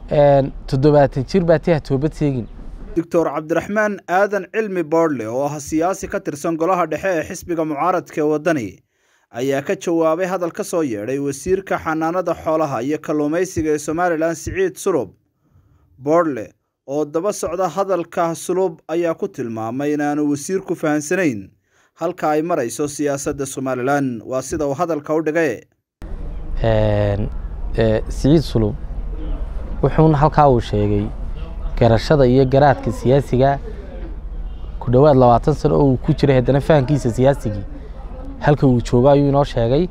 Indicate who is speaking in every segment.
Speaker 1: toddobaatan jir baa tiha toobad seegin
Speaker 2: doctor cabdiraxmaan aadan cilmi boodle oo ah siyaasi ka tirsan golaha dhexe ee xisbiga mucaaradka ee waddani ayaa ka jawaabay hadal ka soo yeedhay wasiirka xanaanada xoolaha iyo kalluumaysiga ee somalilan siciid sulub boodle oo daba socda hadalka sulub ayaa ku tilmaamay inaanu wasiirku fahansanayn halka ay marayso siyaasadda somalilan waa sida uu hadalka u dhigay
Speaker 1: siciid sulub wuxuuna halkaa uu sheegay garashada iyo garaadka siyaasiga ku dhowaad labaatan sano oo uu ku jiray haddana fahamkiisa siyaasigii halka uu joogo ayuu inoo sheegay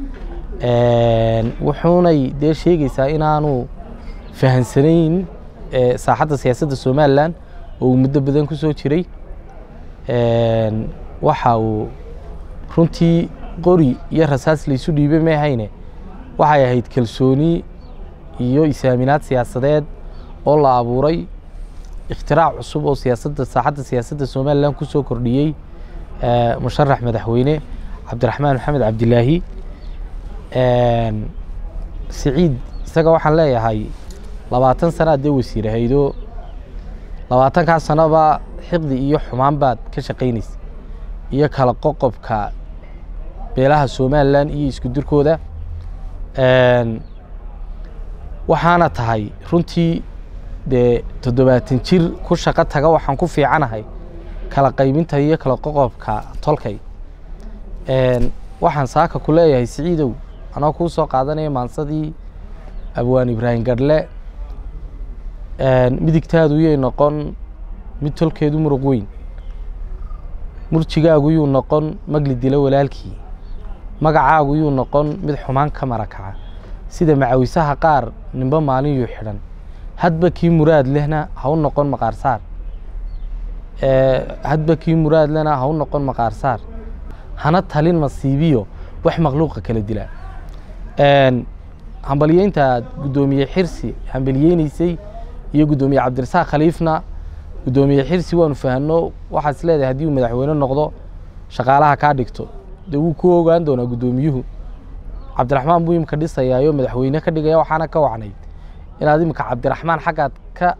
Speaker 1: wuxuunay dee sheegaysaa inaanu fahansanayn saaxadda siyaasadda somalilan oo uu muddo badan ku soo jiray waxa uu runtii qori iyo rasaas laysu dhiibay maahayne waxay ahayd kalsooni iyo isaaminaad siyaasadeed oo la abuuray ikhtirac cusub oo siyaasadda saaxadda siyaasadda somalilan ku soo kordhiyey musharax madaxweyne cabdiraxmaan maxamed cabdilaahi siciid isaga waxaan leeyahay labaatan sana addee wasiir ahaydo labaatankaa sanoba xiqdi iyo xumaan baad ka shaqaynaysa iyo kala qoqobka beelaha somalilan iyo isku dirkooda waxaana tahay runtii dee toddobaatan jir ku shaqo taga waxaan ku fiicanahay kala qaybinta iyo kala qoqobka tolkay waxaan saaka ku leeyahay siciidow anoo kuu soo qaadanaya maansadii abwaan ibraahim gadhle midigtaadu yay noqon mid tolkeedu muruq weyn murjigaagu yuu noqon magli dilo walaalkii magacaagu yuu noqon mid xumaan ka marakaca sida macawisaha qaar nimbo maalin yuu xidhan hadba kii muraad lehna ha u noqon maqaarsaar hadba kii muraad lehna ha u noqon maqaarsaar hana talin masiibiyo wax makhluuqa kala dila hambalyeynta guddoomiye xirsi hambalyeynaysay iyo guddoomiye cabdirasaaq khaliifna guddoomiye xirsi waanu fahanno waxaad is leedahay haddii uu madaxweyne noqdo shaqaalaha kaa dhigto dee wuu ku ogaan doonaa guddoomiyuhu cabdiraxmaan buu imika dhisayaayo madaxweyne ka dhigaya waxaana ka wacnayd inaad imika cabdiraxmaan xaggaad ka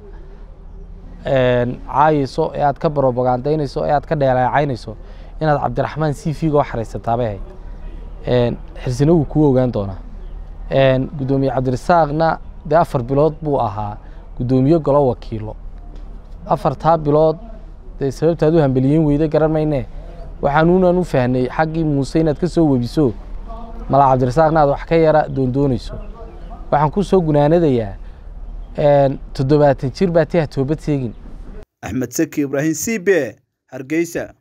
Speaker 1: caayeyso ee aad ka brobogandaynayso ee aad ka dheeleecaynayso inaad cabdiraxmaan c v ga oo xaraysataabay ahayd xirsina wuu kuu ogaan doonaa guddoomiye cabdirasaaqna dee afar bilood buu ahaa guddoomiye golo wakiilo afartaa bilood dee sababtaad u hambeliyeyn weyda garan mayne waxaanuunan u fahnay xaggii muuse inaad ka soo webiso mala cabdirasaaqna aad wax ka yara doondoonayso waxaan ku soo gunaanadayaa toddobaatan jir baa tiha toobad seegin
Speaker 2: axmed saki ibraahim c b hargeysa